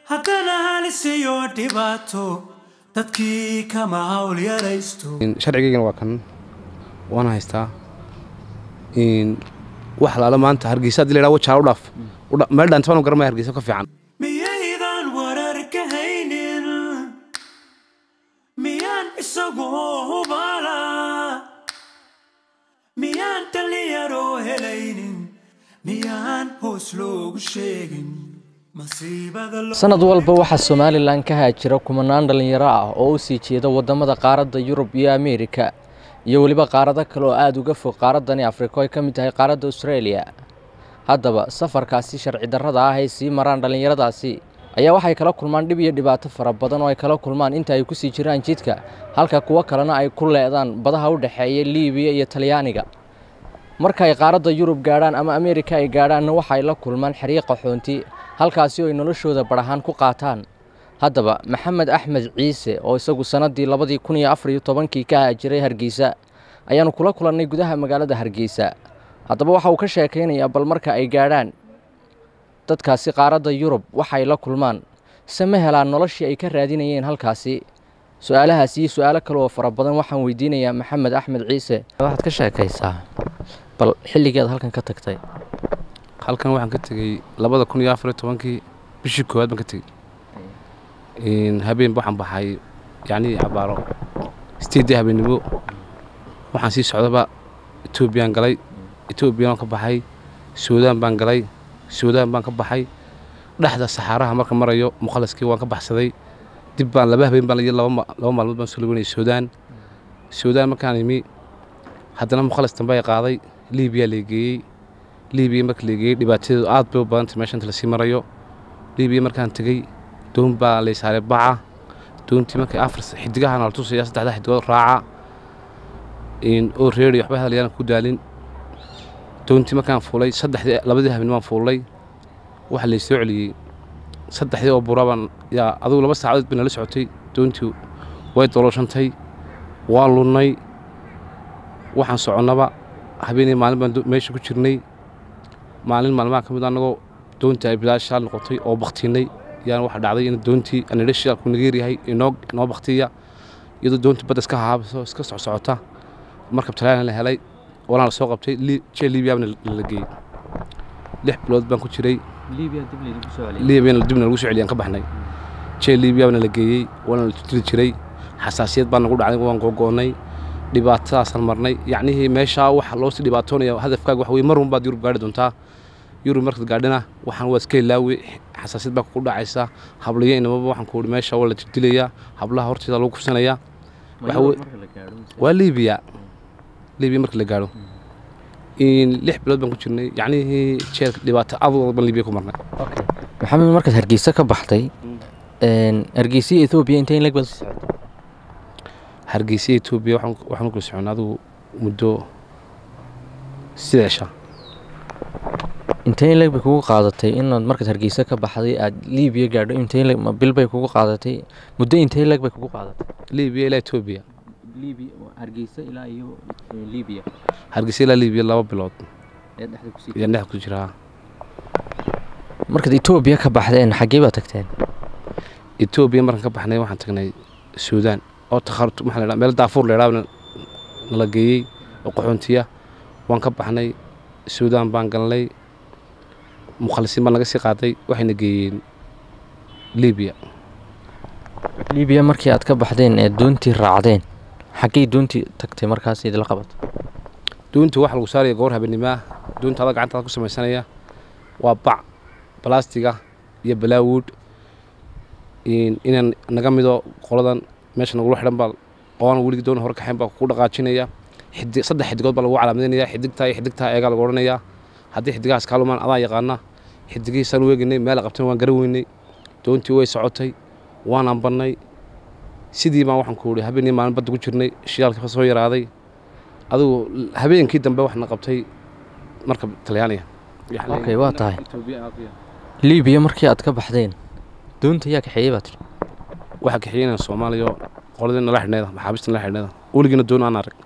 haddana halisiyo dhibaato dadkii kama hawl yaraysto sharcigaygana waa kan waana haystaa wax laala maanta hargeysa hadii la yidhaha wajaa u dhaaf meel dhaantabaan garamaya hargeysa ka fiican miyaydan warar ka haynin miyaan isagoo hubala miyaan dhallinyaroo helaynin miyaan hoos loogu sheegin masiibada lo- sanad walba waxaa somalilan ka haajira kumanaan dhallinyaro ah oo u sii jeeda waddamada qaaradda yurub iyo ameerika iyo weliba qaarado kale oo aada uga fog qaaraddani afrika oo ay ka mid tahay qaaradda australia haddaba safarkaasi sharci darrada ah ay sii maraan dhallinyaradaasi ayaa waxay kala kulmaan dhib iyo dhibaato fara badan oo ay kala kulmaan inta ay kusii jiraan jidka halka kuwo kalena ay ku leedaan badaha u dhexeeya liibiya iyo talyaaniga marka ay qaaradda yurub gaadhaan ama ameerika ay gaadhaanna waxa ay la kulmaan xiriiq qaxoonti halkaasi oo ay noloshooda badhahaan ku qaataan haddaba maxamed axmed ciise oo isagu sannaddii labadii kun iyo afar iyo tobankii ka haajiray hargeysa ayaanu kula kulannay gudaha magaalada hargeysa haddaba waxa uu ka sheekaynayaa bal marka ay gaadhaan dadkaasi qaaradda yurub waxay la kulmaan se ma helaan noloshii ay ka raadinayeen halkaasi su-aalahaas iyo su-aalo kale oo fara badan waxaan weydiinayaa maxamed axmed ciise waxaad ka sheekaysaa bal xilligeed halkan ka tagtay halkan waxaan ka tegey labada kun iyo afar iyo tobankii bishii koowaad baan ka tegey habeenba waxaan baxay yacnii cabaaro sideeddii habeennimo waxaan sii socdaba etoobiyaan galay etoobiyaan ka baxay suudaan baan galay suudaan baan ka baxay dhexda saxaaraha marka marayo mukhalaskii waan ka baxsaday dib baan laba habeen baan laba laba maalmood baan soo lugeynay suudaan suudaan markaan imi haddana mukhalas dambe ay qaaday liibiyaa leegeeyey liibiya marka leegeeyey dhibaatadeedu aad bay u badantay meesha inta lasii marayo liibiya markaan tegey doon baa lay saaray baca doontii markay afar xidigaha nala tusaya saddexda xidigood raaca oo reeri waxba hadlayaan ku daalin doontii markaan fuulay saddexdii labadii habeen baan fuulay waxa lay soo celiyey saddexdii oo burabaan yaa adugu laba saacadood bay nala socotay doontii way dolooshantay waan lunnay waxaan soconnaba habeenii maalin baan meesha ku jirnay maalin maalmaha ka mid annagoo doontii ay bilaa shaal noqotay oo baktiinay yaan waxa dhacday in doontii anidha shaalku nageer yahay inoo inoo baktiya iyadoo doontii badda iska haabiso iska socsocota markab talyaana la helay walaan la soo qabtay jee liibiyabna la geeyey lix bilood baan ku jiray liibiyana dibna lagu soo celiyaan ka baxnay jee liibiyabna la geeyey waana la jiri jiray xasaasiyad baan nagu dhacday waan googo'nay dhibaatadaasaan marnay yacnihii meeshaa waxa loosii dhibaatoonaya hadafkaaga waxa weye mar un baad yurub gaadhi doontaa yurub markaad gaadhina waxaan waa iska ilaawi xasaasiyad baa kugu dhacaysa hablayo inamaba waxaan ku ihi meesha waa la jirdilayaa hablaha horteeda lagu kufsanayaa waa liibiya liibiya marka la gaadho lix bilood baan ku jirnay yacnihii jeel dhibaato adood baan liibiya ku marnay maxamed markaad hargeysa ka baxday hargeysa iyo ethoobiya intee in lag baad sii socotay hargeysa etoobiya waxaan kula soconnay adigu muddo sideesha intee in leg bay kugu qaadatay inaad markaad hargeysa ka baxday aad liibiya gaadho intee leg ma bil bay kugu qaadatay muddo intee leg bay kugu qaadatay liibiya ilaa etoobiya hargeysa ilaa iyo liibiya hargeysa ilaa liibiya laba bilood ee dhexda kusii ayaan dhex ku jiraa markaad etoobiya ka baxdeen xaggee baad tagteen etoobiya markaan ka baxnay waxaan tagnay suudaan oo takharut maxaa la dhaha meel daafuur la yidhaha nala geeyey oo qaxoontiya waan ka baxnay suudaan baan galnay mukhalisiin baan naga sii qaaday waxayna geeyeen liibiya liibiya markii aad ka baxdeen ee doontii raacdeen xaggay doontii tagtay markaas idila qabatay doontii waxa lagu saaraya goor habeenimaa doonta adag gacantaada ku samaysanaya waa bac balastiga iyo balaawuud inaan naga mido qoladan meesha nagula xidhan baa oona weligii doona hore kaxayn baa ku dhaqaajinaya xidi saddex xidigood baa lagu calaamadeynaya xidigtaa iyo xidigtaa eegaa lagu odhanayaa haddii xidigahaas kaalumaan adaa yaqaana xidigihiisaan weeginay meel qabtan waan garan weynay doontii way socotay waan ambannay sidii baan waxaan ku ihi habeenii maalin badda ku jirnay shidaalkii ka soo yaraaday adigu habeenkii dambe waxna qabtay markab talyaaniga Okay, waa tahay. liibiya markii aad ka baxdeen doonta yaa kaxeeyey baa tiri waxaa kaxeynaya soomaaliya qoladii nala xidhneeda maxaabiista nala xidhneeda weligiina doon aan arag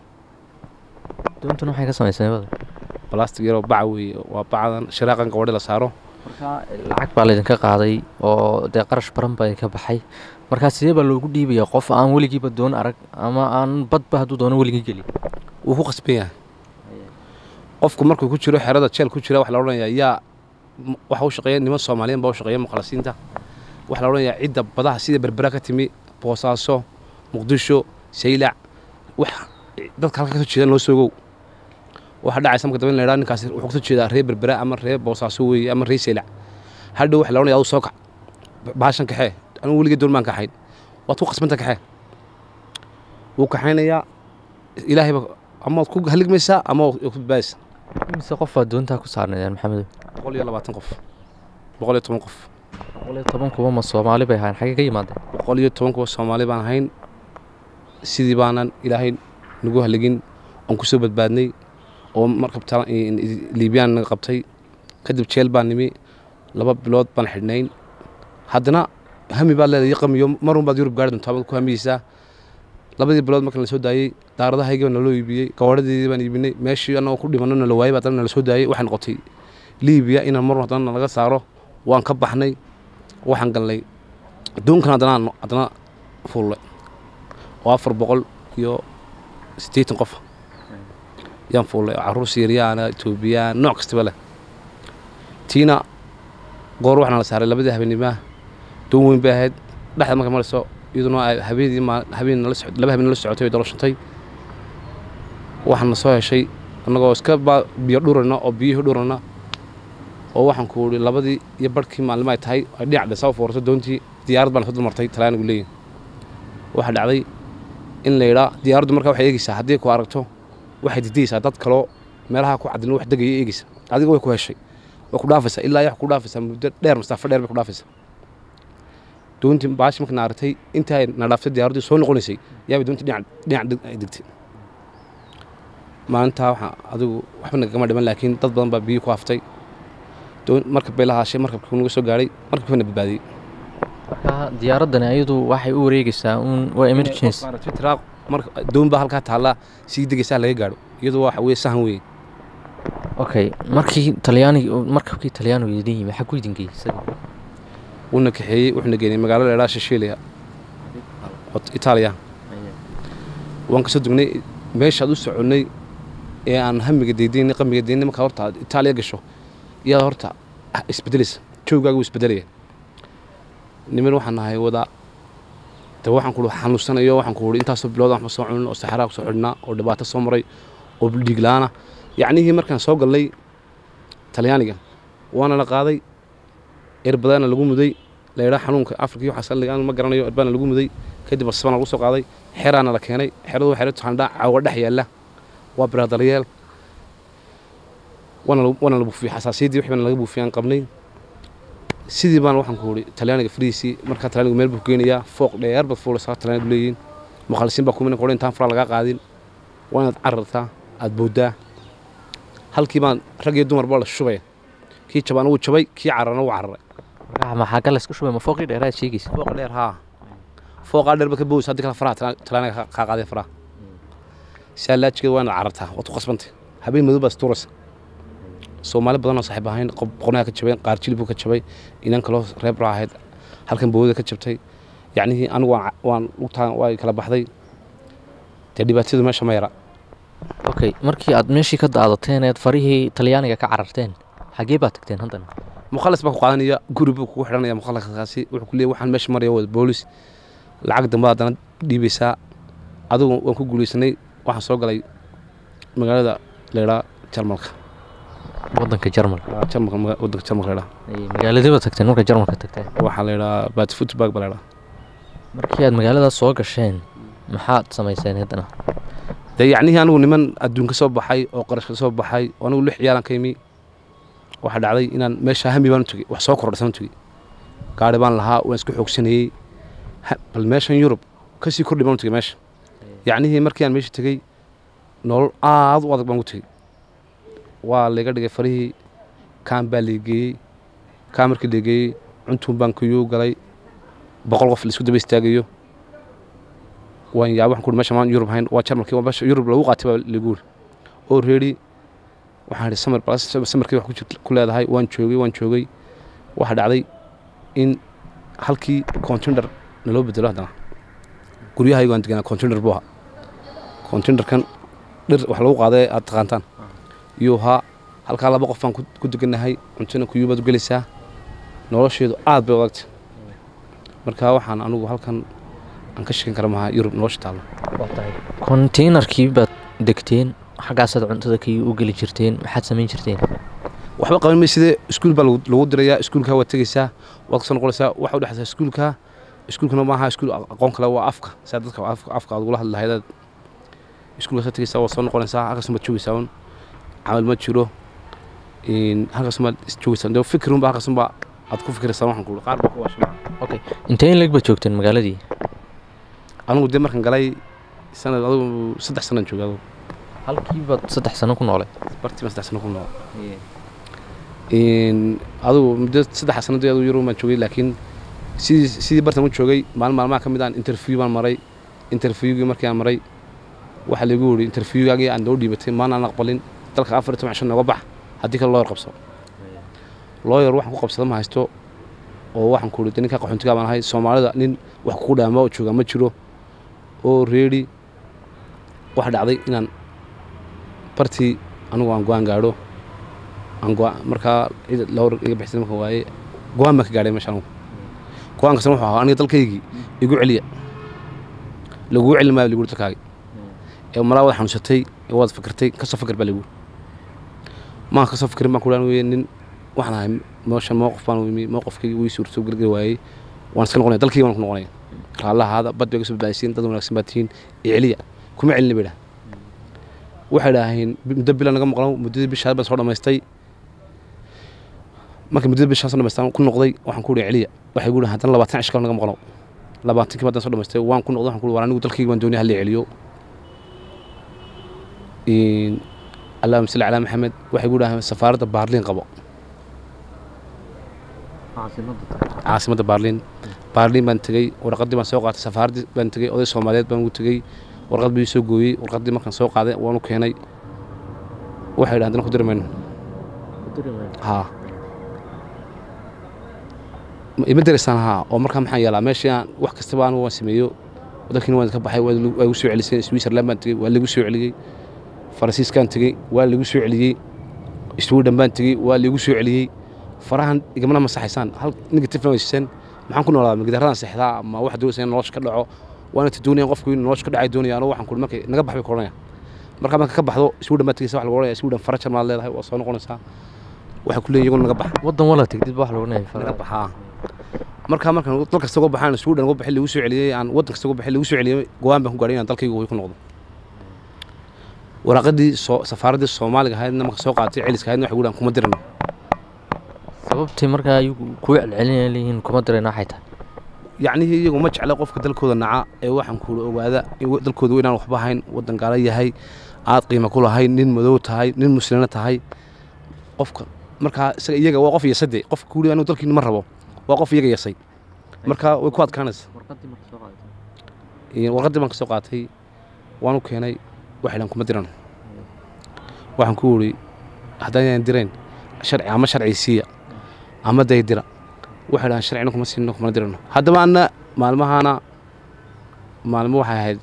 doontuna waxay ka samaysay bada balastig yaroo baca weeye waa bacadan shiraaqan gabadhi la saaro marka lacag baa laydinka qaaday oo dee qarash baran baa idinka baxay markaa sidee baa loogu dhiibaya qof aan weligiiba doon arag ama aan badba hadduu doono weligii gelin wuu ku qasban yahay qofku markuu ku jiro xerada jeel ku jira waxa la odhanayaa yaa m- waxa u shaqeeya niman soomaaliyan baa u shaqeeya mukhalasiinta waxa la odhanayaa cidda badaha sida berbera ka timi boosaaso muqdisho saylac wax dadka halka kasoo jeedaan loo soogow waxaa dhacaysa marka dambe in la idhaha ninkaasi wuxuu kasoo jeedaa reer berbera ama reer boosaaso weeye ama reer saylac hadhow waxa la odhanaya adu soo kac baashan kaxee anigu weligii doon baan kaxayn waad ku qasbanta kaxee wuu kaxaynayaa ilaahayba ama waad ku haligmaysaa ama waad ku badbaadaysaa imise qof baa doontaa ku saarnaydeen maxamedow boqol iyo labaatan qof boqol iyo toban qof boqol iyo toban kuba ma soomaali bay ahayn xagee ka yimaadeen boqol iyo toban kuwa soomaali baan ahayn sidii baanan ilaahay nagu haligin oon ku soo badbaadnay oo markab tala- liibiyaan naga qabtay kadib jeel baan nimi laba bilood baan xidhnayn haddana hami baad leedahay qamiyo marun baad yurub gaari doontaa baad ku hamiyeysaa labadii bilood marka la soo daayey daaradahaygii baa naloo iibiyey gawaadhadeedii baan iibinay meeshii annagoo ku dhimanno nala waayey baa haddana nala soo daayey waxay noqotay liibiya inaan mar haddana nalaga saaro waan ka baxnay waxaan galnay adduunkan haddana aan- haddana fuullay oo afar boqol iyo siddeetan qof yaan fuullay oo carruur siiriyaana etoobiyaan nooc kastaba leh tiina goor waxaana la saaray labadii habeenimaa doon weyn bay ahayd dhexda marka marayso iyaduna ay habeenii maa habeen nala socod laba habeen nala socotay way doloshantay waxaan na soo heshay annagoo iska ba biyo dhurana oo biyihii dhurana oo waxaan ku idhi labadii iyo barhkii maalimo ay tahay ay dhinac dhesa u foorto doontii diyaarad baan soo dulmartay talaanigu leeyihin waxaa dhacday in la yidhaa diyaaraddu markaa waxay eegeysaa haddii ku aragto waxay didaysaa dad kaloo meelaha ku cadilin wax degaya eegeysa adiga way ku heshay way ku dhaafaysaa ilaa wax ku dhaafaysaa muddo dheer masaafo dheer bay ku dhaafaysaa doontii baashi marka na aragtay intii ay na dhaaftay diyaaraddii soo noqonaysay yaabay doontii dhinac dhinac deg- ay degtay maalintaa waxaa adigu waxba nagagama dhiman laakiin dad badan baa biyo ku haftay doon markab bay la haashay markabkii naga soo gaadhay markabkii na badbaadiyey marka diyaaraddani ayadu waxay u wareegeysaa uun waa emergency tiraaq marka doon baa halkaa taallaa sii degaysaa laga gaadho iyadoo waxa weye sahan weye okay markii talyaaniga markabkii talyaanigu idin yimi xag ku idin geeyey isaga wuuna kaxeeyey wuxuuna geenay magaalo la idhaha shishiiliya oo itaaliya waan kasoo dugnay meeshaad u soconnay ee aan hamiga deydaynay qamiga deydaynay markaa horta aad itaaliya gasho iyaad horta isbedelaysa joogaaga wuu isbedelaya niman waxaan nahay wada de waxaan ku xanuunsanayo waxaan ku intaasoo bilood waxba soo cunin oo saxaraa ku soo xidhnaa oo dhibaato soo maray oo dhiig la-aana yacnihii markaan soo galnay talyaaniga waana la qaaday erbadaana lagu muday la yidhaa xanuunka afrika iyo waxaas aan ma garanayo erbaana lagu muday kadib basbana lagu soo qaaday xeraana la keenay xeradu waa xero taxandhaa caawa dhex yaalla waa biraadalyeel waana la- waana la buufiyey xasaasiyaddii wixii baana laga buufiyey aan qabnay sidii baan waxaan ku idhi talyaaniga fariisii markaa talyaanigu meel buu geenayaa fooq dheer baad fuulaysaa talyaanigu leeyihiin mukhalisiin baa kumina kodhan intaan faraa lagaa qaadin waa inaad carartaa aad booddaa halkii baan rag iyo dumar baa la shubaya kii jabaan wuu jabay kii cararna wuu cararay marka maxaa gal iska shubay ma fooqii dheeraad sheegaysa fooqa dheer haa fooqaa dheer ba ka boos haddii kale faraha tala- talaaniga ka- kaa qaadeen faraha saa laajigeed waa inaad carartaa waad ku qasbantay habeen madow baa istuuraysa soomaali badan oo saaxiib ahayn qof boqonaha ka jabeen qaar jilibuu ka jabay inan kaloo reebra ahayd halkan bowada ka jabtay yacnihii anigu waan ca- waan lugtaa waa kala baxday dee dhibaatadu meesha ma yara okay markii aad meeshii ka daadateen eed farihii talyaaniga ka cararteen xagee baad tagteen haddana mukhalas baa ku qaadanaya guri buu kugu xidhanaya mukhallaskaasi wuxuu ku leeyahy waxaan meesha maraya wada boolis lacag dambe haddana dhiibaysaa adigu waan ku guulaysanay waxaan soo galay magaalada leydhaa jarmalka waddanka jarmalka jarmalka maga- waddanka jarmalka leydhaa magaaladii baad tagteen marka jarmalka tagteen waxaa leydhaa batifutbag baa leydhaa markii aad magaaladaas soo gasheen maxaad samayseen haddana dee yacnihii anigu niman adduun ka soo baxay oo qarash ka soo baxay oo anigu lix ciyaalan ka imi waxaa dhacday inaan meesha hami baan u tegey wax soo kordhasan u tegey gaari baan lahaa waan isku xoogsanayey Ha- bal meeshan yurub kasii kordhi baan u tegey meesha yacnihii markii aan meesha tegey nolol aad u adag baan ku tegey waa layga dhigay farihii kaan baa laygeeyey kaan markii laygeeyey cuntuun baan kuyuu galay boqol qof laisku daba istaagayo waan yaa waxaan ku meesha maan yurub hayn waa jarmalkii waa meesha yurub lagu qaatay baa lagu yiri oo reeri waxaan idhi samir bal samarkii wax ku jir- ku leedahay waan joogay waan joogay waxaa dhacday in halkii contender naloo bedelo haddana guryahaygu aan deganaa contender buu ahaa contendерkan dhir wax lagu qaaday aad taqaantaan iyuu ahaa halkaa laba qof baan ku ku degannahay cuntona kuyuubaad u gelaysaa nolosheedu aad bay adagtay marka waxaan anugu halkan aan ka sheekan kara maha yurub nolosha taallo konteynerkii baad degteen xaggaasaad cuntada kii u geli jirteen maxaad samayn jirteen waxba qaban may sidee iskuul baa lagu lagu dirayaa iskuulkaa waad tegeysaa waad kasoo noqonaysaa waxa u dhexaysaa iskuulkaa iskuulkana maaha iskuul aqoon kale waa afka saa dadka afka afka aad ugula hadli lahaydaad iskuulkaas ka tegeysaa waad soo noqonaysaa halkaas maad joogeysaa un camal ma jiro halkaas maad joogeysaa dee fikir unba halkaas unba aad ku fikiraysaa waxaan kuuli qaar baa ku waashay okay intee in leeg baad joogteen magaaladii anigu dee markaan galay sanad adugu saddex sanaan joogay adugu halkii baad saddex sano ku noolay bartii baan saddex sano ku nool adigu muddo saddex sanadii adigu yurub baan joogay laakiin sidii sidii bartan u joogay maalin maalmaha ka mid aan interview baan maray interviewgii markii aan maray waxaa lagu yidhi interviewgaagii aan doo dhiibatay maalin aan aqbalin dalka afar iyo toban cisho nooga bax haddii kale looyar qabso looyar waxaan ku qabsada ma haysto oo waxaan ku yidhi ninka qaxoontigaa baan ahay soomaalida nin wax kugu dhaama oo joogaa ma jiro oo reedi waxa dhacday inaan bartii anigu aan go-aan gaadho aan go markaa cid lowr iga bixisay marka waaye go-aan baan ka gaadhay meesha anigu go-aankasna wuxuu ahaa aniga dalkaygii igu celiya laguu celin maayo lagu dalkaagi ee malaa wada xanuunsatay ee waad fikirtay kasoo fikir baa lagu maan kasoo fikirin baan ku dhahan weye nin waxaan ahay meeshan mowqif baan imi mowqifkaygi wii suurto gargari waayey waan iska noqonaya dalkaygi waan ku noqonaya raallahaada bad bay kasoo badbaadisiin dad wanaagsan baa tihiin ee celiya kuma celina bay dhaha waxay dhaaheen muddo bila naga maqlo muddadii bishaa baan soo dhammaystay marka muddada bishaa soo dhamaystaan ku noqday waxaan ku ihi celiya waxay gu dhahan haddana labaatan cish kale naga maqlo labaatankii badan soo dhamaystay waan ku noqday waxaan ku ihi war anigu dalkaygi baan doonaya halii celiyo allahuma salli calaa maxamed waxay gu dhaaheen safaaradda baarliin qabo caasimadda baarliin baarliin baan tegey warqaddii baan soo qaatay safaaraddii baan tegey oday soomaaliyeed baan ugu tegey warqad bii soo gooyey warqaddii markaan soo qaaday waanu keenay waxay dhahan haddana ku diri mayno haa ima diraysaan haa oo markaa maxaan yeelaa meeshii aan wax kastaba anigu waan sameeyo dalkiina waan ka baxay waa igu soo celiseen switzerland baan tegey waa lagu soo celiyey faransiiskaan tegey waa lagu soo celiyey sweden baan tegey waa lagu soo celiyey farahan igamana masaxaysaan hal negative waysiiseen maxaan ku noolaa magidaradan seexdaa ama wax doonaysa in nolosha ka dhaco waana ta doonayaan qofku in nolosha ka dhacay doonaya anuu waxaan kuhi markay naga bax bay ku odhanaya markaa marka ka baxdo sweden baad tegeysa wax lagu odhanaya sweden farajar maad leedahay waa soo noqonaysaa waxay ku leeyihin iyaguna naga bax waddan wala tegdid ba wax lagu naga leeyahay baxaa markaa markaan dal kasta uga baxaan sweden uga baxay lagu soo celiyey aan waddan kasta uga baxay lagu soo celiyey go-aan baan ku gaadhay inaan dalkayga way ku noqdo waraaqadii soo safaaraddii soomaaliga ahaydna marka soo qaatay celiska ahaydna waxay gu dhahan kuma dirano sababtii markaa ayagu kuu celcelinaya leeyihiin kuma dirayna waxay tahay yacnihii iyagu ma jecla qofka dalkooda naca ee waxaan kuula ogaada in dalkooda inaan waxba ahayn waddan gaala yahay aad qiimo ku lahay nin madow tahay nin muslina tahay qofka markaa isaga iyaga waa qof yasade qofka kuuli anigu dalkiina ma rabo waa qof iyaga yasay marka way ku adkaanaysa warqaddii baan ka soo qaatay waan u keenay waxay dhahan kuma diran waxaan ku wuri haddaan dirayn sharci ama sharci siiya ama day dira waxay dhahan sharcina kuma siino kumana dirano haddaba anna maalmahaana maalmo waxay ahayd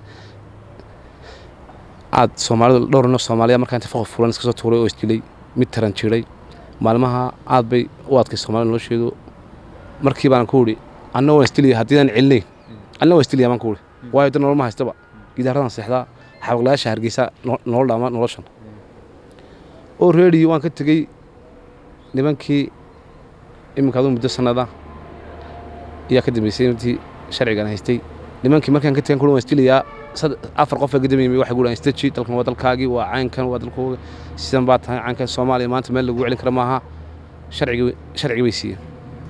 aad soomaalida dhowr ino soomaaliya markaa inta foqof fulan iska soo tuuray oo isdilay mid taran jiray maalmaha aad bay u adkay soomaalida nolosheedu markii baan ku wuri anna waan isdilaya haddii aan celinayn anna waan isdilaya baan ku wuri waayo da nolol ma haystaba gidaaradan seexdaa xabaqlayaasha hargeysa nolol dhaama noloshan oo reedi waan ka tegey nimankii iminka aduu muddo sannada ayaa ka dambeysay intii sharcigan haystay nimankii markaan ka tegan kuli waan isdilayaa afar qof ka dambeeyay waxay guudhaan istaji dalkan waa dalkaagii waa caynkan waa dalkooga sidan baa tahay caynkan soomaaliya maanta meel lagu celin kara maaha sharcigii sharcigii bay siiyeen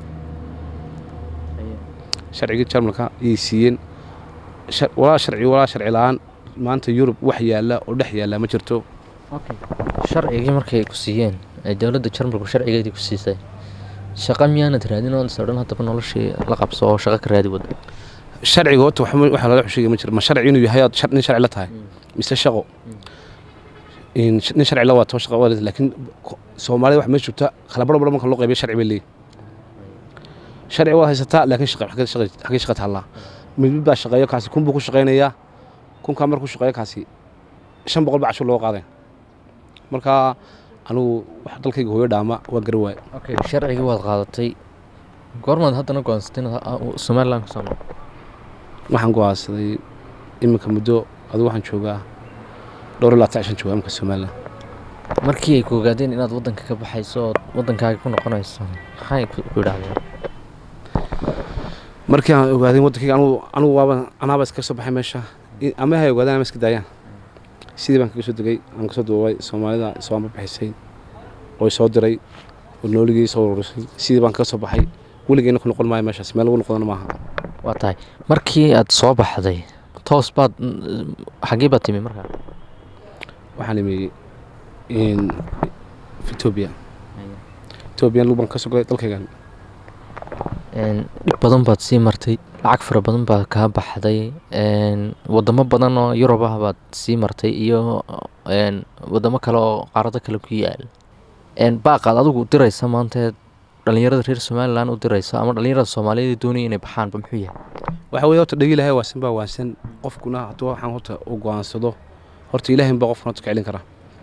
sharcigii jarmalka ayay siiyeen walaa sharci walaa sharci la-aan maanta yurub wax yaalla oo dhex yaalla ma jirto sharcigii markay ku siiyeen ee dowladda jarmalku sharcigeedii ku siisay shaqo miyaanad raadin oo sodhan haddaba noloshii la qabso oo shaqo ka raadi wada sharciga horta waxa lala xusheegay ma jiro ma sharci inuu yahay aad nin sharci la tahay mise shaqo nin sharci la waato shaqo waa laakiin soomaalida waxa meesha joogta kala baro baro marka loo qaybiyo sharci bay leeyihin sharci waad haysataa laakiin shaqa xaggee shaqa taallaa mid mid baa shaqeeyo kaasi kun buu ku shaqaynayaa kunkaa markuu shaqeeyo kaasi shan boqol baa cashur loo qaaday marka anigu wax dalkayga hooyo dhaama waa gari waaye okay sharcigii waad qaadatay goormaad haddana go-aansatay inaad somaliland ka soo noqo waxaan go-aansaday iminka muddo adigu waxaan joogaa dhowr iyo labaatan cishan joogaa iminka somaliland markii ay ku ogaadeen inaad waddanka ka baxayso ood waddankaaga ku noqonayso maxay ku ku yidhaahdeen markii aan ogaaday waddankayga anigu anigu waaba anaaba iskaga soo baxay meesha I- ama hay ogaadaan ama iska daayaan sidii baan kaga soo degay aan kasoo duubay soomaalida soo amba bixisay oo soo diray oo nooligii soo ururisay sidii baan kaga soo baxay weligeyna ku noqon maayo meeshaas meel lagu noqdana maaha waa tahay markii aad soo baxday toos baad mm, xaggee baad timi markaa waxaan imi in etoobiya etoobiya lug baan ka soo galay dalkaygan Een, dhib badan baad sii martay lacag fara badan baad kaa baxday een, wadamo badan oo yurub ah baad sii martay iyo een, wadamo kale oo qaarado kale ku yaal Een, baaqaad adigu diraysa maanta dhalinyarada reer somaliland u diraysa ama dhalinyarada soomaaliyeed ee doonaya inay baxaanba muxuu yahay waxa weeye horta dhegi ilahay waasan baa waasan qofkuna hadduu waxaan horta u go-aansado horta ilaahin baa qofkuna horta ka celin kara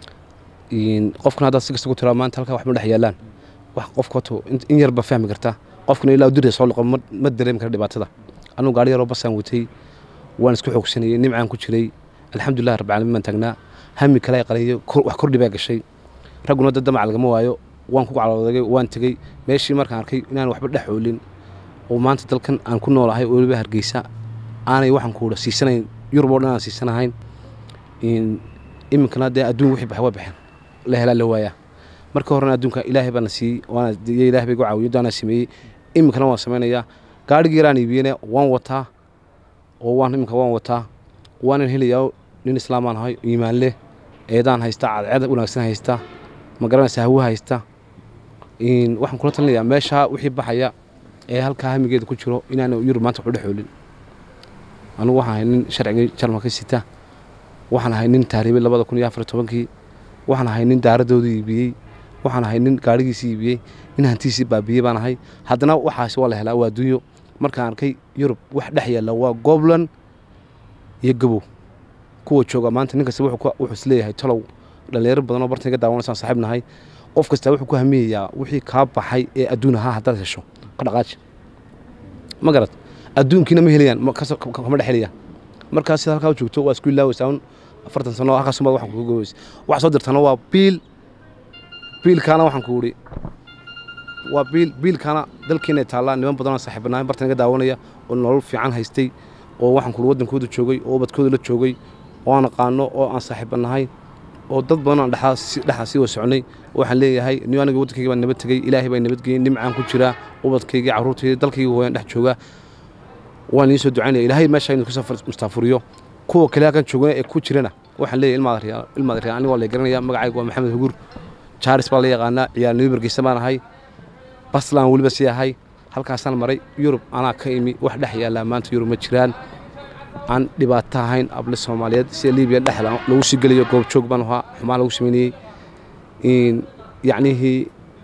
In- qofkuna haddaad si kasta ku tiraa maanta halkaa wax ma dhex yaalaan wax qofka horta in- in yarba fahmi karta qofkuna ilaa dirya soo liqo ma ma dareemi kara dhibaatada anugu gaari yaroo basaan watay waan isku xoogsanayay nimcaan ku jiray alxamdulilah rabbi caalamiin baan taagnaa hami kale ay qalayo kor- wax kordhi baa gashay ragguna dad damac lagama waayo waan ku calooday waan tegey meeshii markaan arkay inaan waxba dhex oolin oo maanta dalkan aan ku noolahay oo weliba hargeysa aanay waxaan kuudha siisanayn yurub oo dhan aan siisanahayn in iminkana dee adduun wixii baxay waa baxeen la helaa la waayaa marka horena adduunka ilaahay baana siiyey waana iyo ilaahay bay gu caawiyo daanaa sameeyey iminkana waan samaynayaa gaarhigii yaraan iibiyena waan wataa oo waan iminka waan wataa waanan helayaa nin islaamaan ahay iimaan leh eedaan haysta cadceed wanaagsan haysta ma garanaysa hawo haysta in waxaan kula talinayaa meeshaa wixii baxaya ee halkaa hamigeeda ku jiro inaana yurub maanta waxu dhexoolin anugu waxaan ahay nin sharcigii jarmalka sita waxaan ahay nin tahriibay labada kun iyo afar iyo tobankii waxaan ahay nin daaradooda iibiyey waxaan ahay nin gaadhigiisii iibiyey nin hantiisii baabiyey baan ahay haddana waxaasi waa la helaa waa adduunyo markaan arkay yurub wax dhex yaalla waa goblan iyo gabow kuwa jooga maanta nin kasta wuxuu ku- wuxuu isleeyahay talow dhalinyaro badan oo bartan iga daawanaysaan saaxiib nahay qof kasta wuxuu ku hamiyayaa wixii kaa baxay ee adduun ahaa haddaad hesho ka dhaqaaji ma garad adduunkiina ma helayaan ma- kas- ka- kama dhex helayaan markaas sida halkaa u joogto waa isku ilaawaysaa un afartan sano oo halkaas umaad waxaan kuga gobaysa waxa soo dirtana waa biil biilkaana waxaan ku idhi waa biil biilkaana dalkiina taallaa niman badanoo saaxiibanahay bartan iga daawanaya oo nolol fiican haystay oo waxaan ku wadankooda joogay oo ubadkooda la joogay oo aan aqaano oo aan saaxiibanahay oo dad badan aan dhexaa si- dhexaa sii wasoconay waxaan leeyahay niyo aniga waddankayga baan nabad tegey ilaahay baa nabadgeeyey nimcaan ku jiraa ubadkaygii carruurtayda dalkayga hooyaan dhex joogaa waan idiin soo ducaynaya ilaahay meesha inuu kasoo far- mustaafuriyo kuwa kale halkan joogana ee ku jirana waxaan leeyahay ilmaada riyaa ilmaada riyaa aniga waa la garanaya magacayga waa maxamed hugur jaaris baa la yaqaanaa ciyaar nibergeysa baan ahay baslan weliba sii ahay halkaasaan maray yurub anaa ka imi wax dhex yaallaa maanta yurub ma jiraan aan dhibaato ahayn able soomaaliyeed sida libiya dhex lagu sii gelayo goobjoog baan ahaa xumaan lagu sameynayey in yacnihii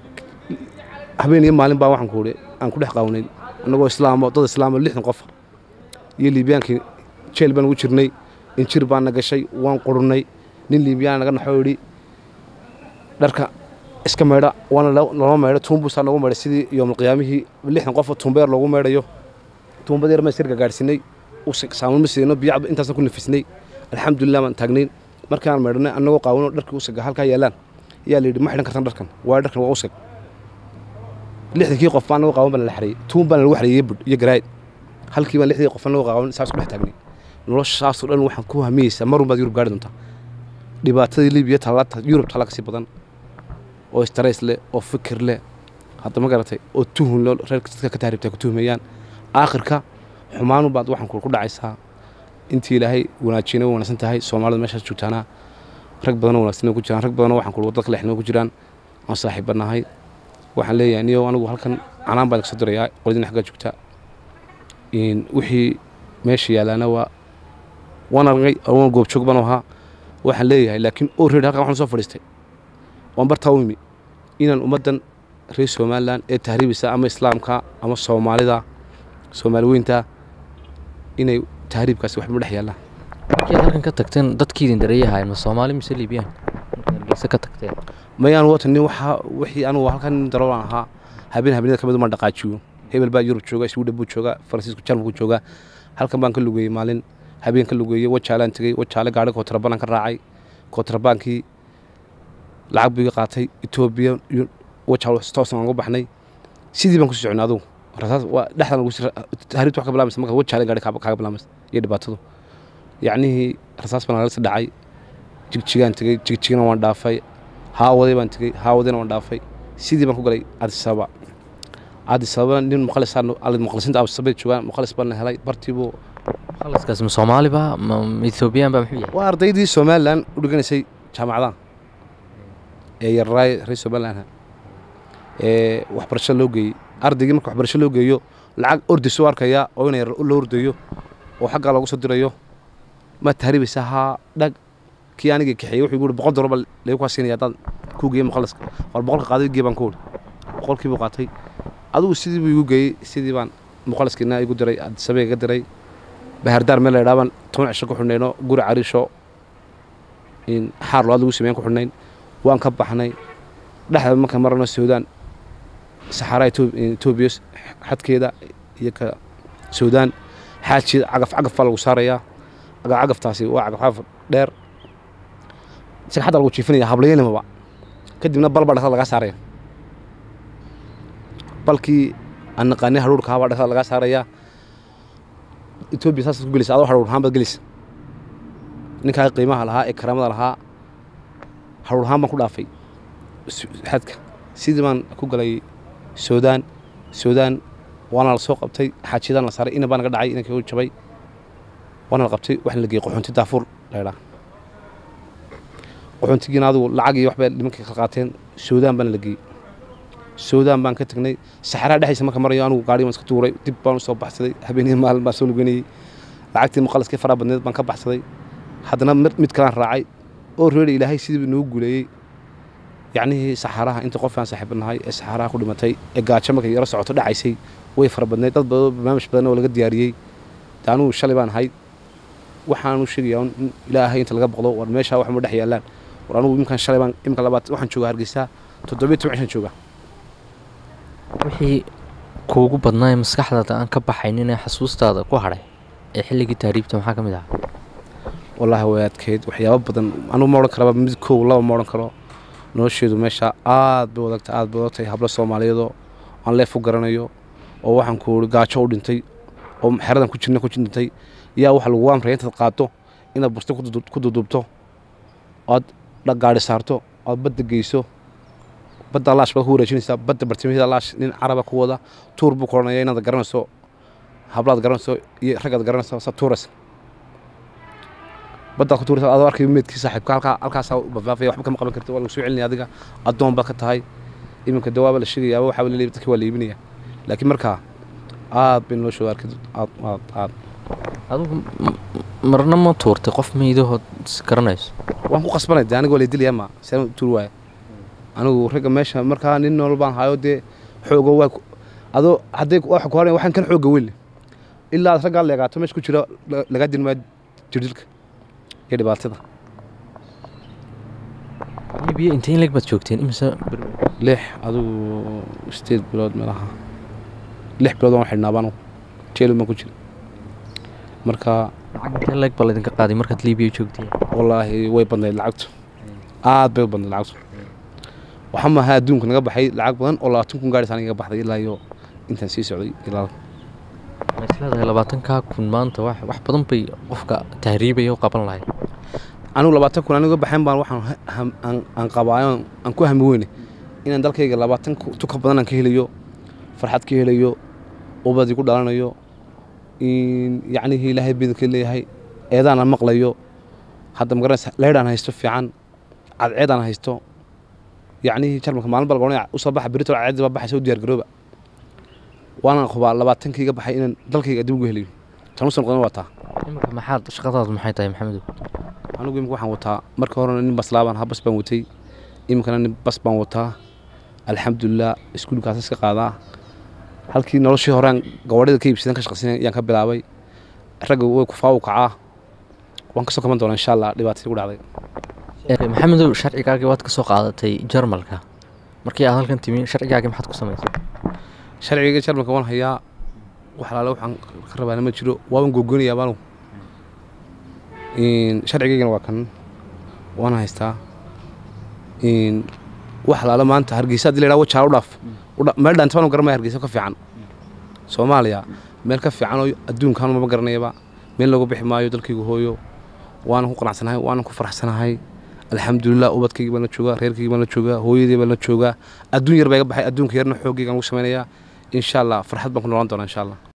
habeen iyo maalin baa waxaan ku idhi aan ku dhex qaawnay annagoo islaamo dad islaamo lixdan qof iyo liibiyaankii jeel baan ugu jirnay injir baan na gashay waan qurunay nin liibiyaan naga naxoo idhi dharka iska maydha waana lo- loo maydho tuumbusaa loogu maydhay sidii yoomulqiyaamihii lixdan qof tuumbeer loogu maydhayo tuumbada yar ma sirga gaadhsiinay saamuun ma siino biyo cab intaasna ku nafisnay alxamdulilah baan taagnay markaan maydhanay annagoo qaawano dharkii usaga halkaa yaalaan yaa la yidhi ma xidhan kartaan dharkan waa dharkan waa usag lixdankii qof baan annagoo qaawan baan la xareeyey tuun baan lagu xareeyey budh iyo garaayid halkii baan lixdii qof annagoo qaawan saas ku dhex taagnay noloshaasoo dhan waxaan ku hamiyeysaa marun baad yurub gaari doontaa dhibaatadii libiya tallaata yurub talla kasii badan oo istarays leh oo fikir leh hadda ma garatay oo tuhun leh reerka dadka ka tahribta ku tuhmayaan aakhirka xumaanu baad waxaan ku dhacaysaa intii ilaahay wanaajiyana way wanaagsan tahay soomaalida meeshaas joogtaana rag badanoo wanaagsan ku jiraan rag badanoo waxaan ku wadada kalexnimo ku jiraan aan saaxiibanahay waxaan leeyahay niyo anigu halkan canaan baan kasoo dirayaa qoladina xaggaa joogta in wixii meesha yaalaana waa waan argay waan goobjoog baan ahaa waxaan leeyahay laakiin oo reer halkan waxaan soo fadhiistay waan bartaa u imi inaan ummaddan reer somalilan ee tahriibisa ama islaamka ama soomaalida soomaali weynta inay tahriibkaasi waxba dhex yaallaan markii aad halkan ka tagteen dadkiidin dareeyahayn ma soomaali mise liibiyaan markii hargeysa ka tagteen mayaan wata nin waxaa wixii anugu halkan nin daroolan ahaa habeen habeenada ka mid uma dhaqaajiyo hebel baa yurub jooga sweden buu jooga faransiisku jarmalku jooga halkan baan ka lugeeyey maalin habeen ka lugeeyey wajaalaan tegey wajaale gaari kootarabaan ka raacay kootarabaankii lacag buu iga qaatay etoobiya iyo wajaal toosan aan uga baxnay sidii baan kusii soconay adugu rasaas waa dhexdan lagu sii tahriibta wax ka bilaamaysa marka wajaale gaari kaa- kaaga bilaamaysa iyo dhibaatadu yacnihii rasaas baan nagala sii dhacay jigjigaan tegey jigjigana waan dhaafay haawaday baan tegey haawadayna waan dhaafay sidii baan ku galay cadisababa cadisababana nin muqalisaan muqalisiinta absabay joogaan muqalis baan helay bartiibuu khalaskaas ma soomaaliba ma ma ethoobiyan ba muxuu yahay waa ardaydii somalilan u dhiganaysay jaamacadaha ee yararaay reer somalilan ee waxbarasho loo geeyey ardaygii marka waxbarasho loo geeyo lacag ordis u arkaya oo ina yar loo ordayo oo xaggaa loogu soo dirayo ma tahriibaysa haa dhag kii aniga kaxeeyey wuxuu igu yidhi boqol dollar baa lagu kaa siinaya haddaad kuu geeyey muqaliska war boqolka qaaday gee baan ku wuri boqolkii buu qaatay adigu sidii buu igu geeyey sidii baan muqaliskiina igu diray adisabee iga diray bahardaar meel la yidhaha baan toban cisho ku xidhnayno guri cariisho in xaar loaad lagu sameyn ku xidhnayn waan ka baxnay dhexda marka marano suudaan saxaraa etoobiya xadkeeda iyo ka suudaan xaajieda cagaf cagaf baa lagu saarayaa cagaf cagaftaasi waa cagaf cagaf dheer isaga xadda lagu jiifinaya hablayanimaba kadibna bal baa dhexda lagaa saaraya balkii aan naqaanay hadhuurka habaa dhexda lagaa saarayaa etoobiya saas ku gelaysa adoo hadhuur ahaan baad gelaysa ninkaa qiimaha lahaa ee karaamada lahaa hadhuur ahaan baan ku dhaafay su- xadka sidii baan ku galay suudaan suudaan waana la soo qabtay xaajiyadaan la saaray ina baa naga dhacay inankii u jabay waana la qabtay waxaana la geeyey qaxoonti daafuur laydhaa qaxoontigiina adigu lacag iyo waxbay nimankii ka qaateen suudaan baana la geeyey suudaan baan ka tagnay saxaraa dhexdiisa marka marayo anigu gaari baan iska tuuray dib baan usoo baxsaday habeenii maalin baan soo luganayey lacagtii muqaliskii faraha badneed baan ka baxsaday haddana mid mid kalaan raacay oo reeri ilaahay sidii noogu guuleeyey yacnihii saxaaraha inta qof aan saaxiib nahay ee saxaaraha ku dhimatay ee gaajo markay yaro socoto dhacaysay way fara badneyd dad badan oo barnaamij badan oo laga diyaariyey de anugu shalay baan ahay waxaanu sheegayaa in ilaahay inta laga boqdo war meeshaa wax ma dhex yaallaan war anugu imkaan shalay baan imka labaad waxaan joogaa hargeysa toddobiyo toban cishan joogaa wixii kuugu badnaa ee maskaxdaada aan ka baxaynin ee xasuustaada ku hadhay ee xilligii tahriibta maxaa ka mid ahaa wallaahi way adkeyd waxyaabo badan anugu ma odhan karaba mid kow laba ma odhan karo nolosheedu meesha aad bay wadagta aad bay wadagtay hablo soomaaliyeedoo aan leef u garanayo oo waxaan ku uri gaajo u dhintay oo xeradan ku jirna ku dhintay yaa waxa lagu amraya intaad qaadto inaad bursto ku dudu- ku duduubto ood dha- gaadhi saarto ood badda geyso badda laash baad ku wareejinaysaa badda bartamaheeda laash nin caraba ku wada tuur buu koranaya inaad garanayso hablaad garanayso iyo raggaad garanayso sa tuuraysa baddaad ku tuuraysa adoo arkay meedkii saaxiibka halkaa halkaasaa u bafaafaya waxba kama qaban karti waa lagu soo celinaya adiga addoon baad ka tahay iminka dawaaba la sheegayaaba waxaa la leeyahay dadka waa la iibinaya laakiin markaa aad bay noloshooda arkay aad aad aad adigu m- marna ma tuurtay qof meydahood is garanayso waan ku qasbanay dee aniga waa la dilaya ma seen tuur waaya anigu ragga meesha markaa nin nool baan hayo dee xoogo waa ku- adoo hadday waxa ku horan waxaan kan xooga weyn ilaa aad raggaa leegaato meesha ku jira la- lagaa dilmaa jirdilka iyo dhibaatada libiya intee in leg baad joogteen imise lix adigu sideed bilood meelaha lix bilood waan xidhnaa baan jeelu baan ku jira marka lacag intee leg baa laydinka qaaday markaad libiya joogteen wallaahi way badnayd lacagtu aad bay u badnayd lacagtu waxaa maaha adduunka naga baxay lacag badan oo labaatan kun gaadhis aniga baxday ilaa iyo intaan sii socday ilaa ma isleedahay labaatankaa kun maanta wax wax badan bay qofka tahriibaya u qaban lahayd anigu labaatan kun aniga baxayn baan waxaan ha- ham- aan- aan qabaayo aan ku hami weyne inaan dalkayga labaatan ku- tuka badan aan ka helayo farxad ka helayo ubadii ku dhalanayo in yacnihii ilaahay bidinka leeyahay eedaan aan maqlayo hadda magaranaysa leydhaan haysto fiican cadceedaan haysto yacnihii jarmalka maalin baa lagoonaya usoo baxa berito cadceedda baa baxaysa u diyaar garooba waana hubaa labaatankayga baxay inaan dalkayga adduunku helayo tan u soo noqdana waa taa iminka maxaad shaqadaadu maxay tahay maxamedow anigu imika waxaan wataa marka horena nin baslaabaan ha bas baan watay iminkana nin bas baan wataa alxamdulilah iskuulkaas iska qaadaa halkii noloshii horean gawadhida ka iibsadan ka shaqaysanay ayaan ka bilaabay ragga way kufaa u kacaa waan kasoo kaban doonaa insha allah dhibaatadii ku dhacday maxamedow sharcigaagii waad ka soo qaadatay jarmalka markii aad halkan timi sharcigaagii maxaad ku samaysay sharciga jarmalka waan hayaa wax alaale waxaan ka rabaana ma jiro waaban gogonayaa baanu sharcigaygana waa kan waana haystaa wax alaale maanta hargeysa hadii la yidhaha wajaala u dhaaf meel dhaanta baanu garanmaya hargeysa ka fiican soomaaliya meel ka fiican oo adduunkan mama garanayaba meel looga bixi maayo dalkaygu hooyo waanan ku qanacsanahay waanan ku faraxsanahay alxamdulilah ubadkaygii baan la joogaa reerkaygii baan la joogaa hooyadii baan la joogaa adduun yar baa iga baxay adduunka yarna xoogaygaan lagu samaynayaa insha allah farxad baan ku noolaan doonaa insha allah